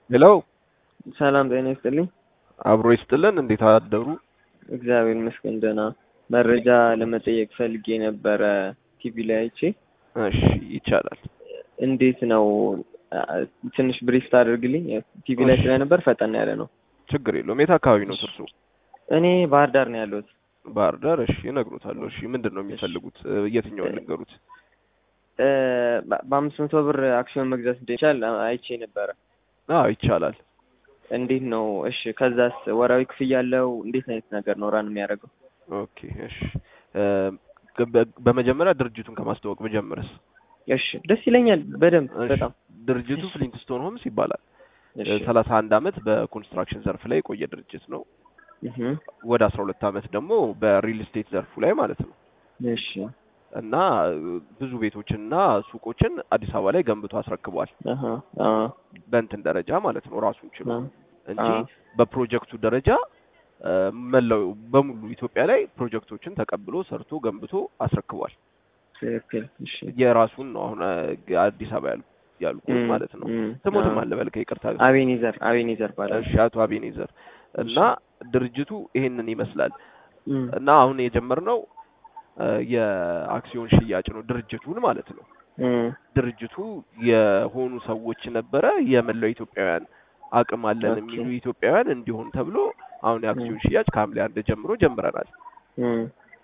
ሄሎ ሰላም ጤና ይስጥልኝ። አብሮ ይስጥልን። እንዴት አደሩ? እግዚአብሔር ይመስገን ደህና። መረጃ ለመጠየቅ ፈልጌ ነበረ ቲቪ ላይ አይቼ። እሺ ይቻላል። እንዴት ነው ትንሽ ብሪፍ ታደርግልኝ? ቲቪ ላይ እሺ። ስለነበር ፈጠን ያለ ነው። ችግር የለውም። የት አካባቢ ነው እርሱ? እኔ ባህር ዳር ነው ያለሁት። ባህር ዳር። እሺ እነግሮታለሁ። እሺ ምንድን ነው የሚፈልጉት? የትኛውን ልንገሩት? እ፣ በ- በአምስት መቶ ብር አክሲዮን መግዛት እንደሚቻል አይቼ ነበረ። አዎ ይቻላል። እንዴት ነው? እሺ ከዛስ ወራዊ ክፍያ አለው? እንዴት አይነት ነገር ነው ራን የሚያደርገው? ኦኬ እሺ። እ፣ በ- በመጀመሪያ ድርጅቱን ከማስተዋወቅ ብጀምርስ? እሺ ደስ ይለኛል በደንብ እሺ። በጣም ድርጅቱ ፍሊንትስቶን ሆምስ ይባላል። እሺ። ሰላሳ አንድ አመት በኮንስትራክሽን ዘርፍ ላይ የቆየ ድርጅት ነው። እህ፣ ወደ አስራ ሁለት አመት ደግሞ በሪል ስቴት ዘርፉ ላይ ማለት ነው እሺ እና ብዙ ቤቶችንና ሱቆችን አዲስ አበባ ላይ ገንብቶ አስረክቧል። አሀ አ በእንትን ደረጃ ማለት ነው ራሱን ችሎ አ እንጂ አ በፕሮጀክቱ ደረጃ እ፣ መላው በሙሉ ኢትዮጵያ ላይ ፕሮጀክቶችን ተቀብሎ ሰርቶ ገንብቶ አስረክቧል። ትክክል። እሺ የራሱን ነው አሁን እ፣ አዲስ አበባ ያሉ ያልኩት እም፣ ማለት ነው። እም፣ ስሞትም አ አለ በልከ ይቅርታ። አቤኔዘር አቤኔዘር ባላል። እሺ አቶ አቤኔዘር እና ድርጅቱ ይሄንን ይመስላል እም፣ እና አሁን የጀመርነው እ፣ የአክሲዮን ሽያጭ ነው ድርጅቱን ማለት ነው። እም፣ ድርጅቱ የሆኑ ሰዎች ነበረ የመላው ኢትዮጵያውያን አቅም አለን ኦኬ። የሚሉ ኢትዮጵያውያን እንዲሆን ተብሎ አሁን የአክሲዮን ሽያጭ ከሐምሌ አንድ ጀምሮ ጀምረናል እም፣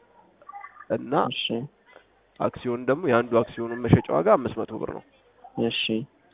እና እሺ አክሲዮን ደግሞ የአንዱ አክሲዮኑን መሸጫ ዋጋ አምስት መቶ ብር ነው። እሺ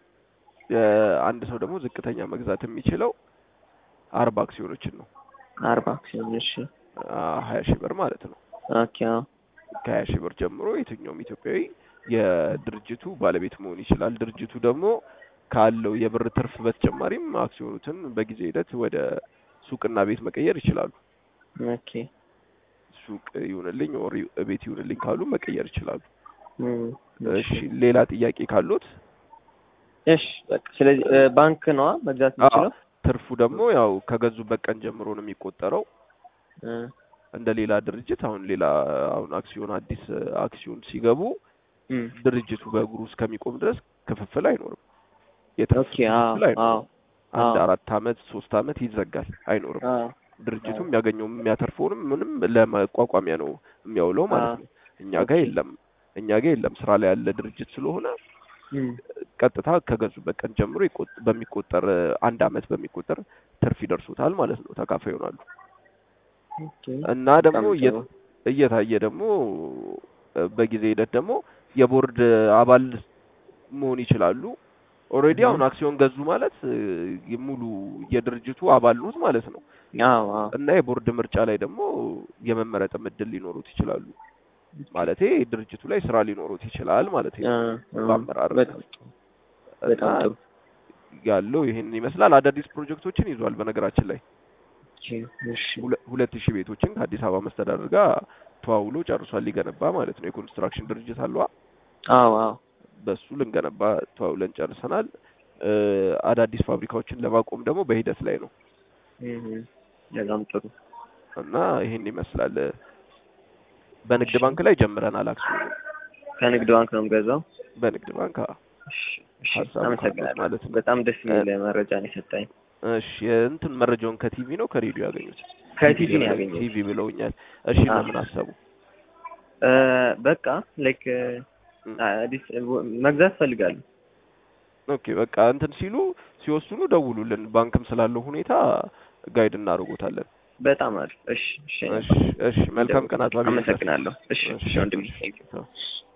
አንድ ሰው ደግሞ ዝቅተኛ መግዛት የሚችለው አርባ አክሲዮኖችን ነው አርባ አክሲዮን እሺ ሀያ ሺህ ብር ማለት ነው። ኦኬ አዎ። ከሀያ ሺህ ብር ጀምሮ የትኛውም ኢትዮጵያዊ የድርጅቱ ባለቤት መሆን ይችላል። ድርጅቱ ደግሞ ካለው የብር ትርፍ በተጨማሪም አክሲዮኑትን በጊዜ ሂደት ወደ ሱቅና ቤት መቀየር ይችላሉ። ኦኬ ሱቅ ይሁንልኝ ኦር ቤት ይሁንልኝ ካሉ መቀየር ይችላሉ። እም፣ እሺ ሌላ ጥያቄ ካሉት? እሺ በቃ ስለዚህ እ፣ ባንክ ነዋ መግዛት አዎ፣ የምችለው ትርፉ ደግሞ ያው ከገዙበት ቀን ጀምሮ ነው የሚቆጠረው። እ፣ እንደ ሌላ ድርጅት አሁን ሌላ አሁን አክሲዮን አዲስ አክሲዮን ሲገቡ እም፣ ድርጅቱ በእግሩ እስከሚቆም ድረስ ክፍፍል አይኖርም። የትርፍ ኦኬ አዎ ክፍፍል አይኖርም። አዎ አንድ አዎ አራት አመት ሶስት አመት ይዘጋል፣ አይኖርም። አዎ ድርጅቱ የሚያገኘው የሚያተርፈውንም ምንም ለመቋቋሚያ ነው የሚያውለው ማለት አዎ ነው። እኛ ጋር ኦኬ የለም፣ እኛ ጋር የለም። ስራ ላይ ያለ ድርጅት ስለሆነ እም፣ ቀጥታ ከገዙበት ቀን ጀምሮ ይቆጥ- በሚቆጠር አንድ አመት በሚቆጠር ትርፍ ይደርሱታል ማለት ነው። ተካፋይ ይሆናሉ ኦኬ እና ደግሞ በጣም ጥሩ እየ- እየታየ ደግሞ እ፣ በጊዜ ሂደት ደግሞ የቦርድ አባል መሆን ይችላሉ። ኦልሬዲ እህ፣ አሁን አክሲዮን ገዙ ማለት እ፣ ሙሉ የድርጅቱ አባል ኖት ማለት ነው አዎ አዎ እና የቦርድ ምርጫ ላይ ደግሞ የመመረጥም እድል ሊኖሩት ይችላሉ። ማለቴ ድርጅቱ ላይ ስራ ሊኖሩት ይችላል ማለት አ ነው አ በአመራር በጣም እና በጣም ጥሩ ያለው ይሄንን ይመስላል። አዳዲስ ፕሮጀክቶችን ይዟል። በነገራችን ላይ እሺ እሺ ሁለ- ሁለት ሺህ ቤቶችን ከአዲስ አበባ መስተዳደር ጋር ተዋውሎ ጨርሷል። ሊገነባ ማለት ነው። የኮንስትራክሽን ድርጅት አለዋ። አዎ አዎ በሱ ልንገነባ ተዋውለን ጨርሰናል። እ፣ አዳዲስ ፋብሪካዎችን ለማቆም ደግሞ በሂደት ላይ ነው እህ፣ በጣም ጥሩ እና ይሄን ይመስላል። በንግድ እሺ ባንክ ላይ ጀምረናል። አክሲዮኑ ከንግድ ባንክ ነው የምገዛው። በንግድ ባንክ አ- እሺ እሺ ሀሳቡ ካሉት አመሰግናለሁ። ማለት ነው። በጣም ደስ እ፣ የሚል መረጃ ነው የሰጠኝ። እሺ እንትን መረጃውን ከቲቪ ነው ከሬዲዮ ያገኙት? ቲቪ ከቲቪ ነው ብለው ያገኘሁት። ቲቪ ብለውኛል። እሺ አዎ በምን አሰቡ? እ፣ በቃ ላይክ እም፣ አዲስ መግዛት ፈልጋለሁ። ኦኬ በቃ እንትን ሲሉ ሲወስኑ ደውሉልን። ባንክም ስላለው ሁኔታ ጋይድ እናደርጎታለን። በጣም አሪፍ። እሺ እሺ እሺ እሺ መልካም ቀን አቶ አቤኔዘር። አመሰግናለሁ። እሺ እሺ እሺ ወንድሜ እሺ ቴንክ ዩ ቻው።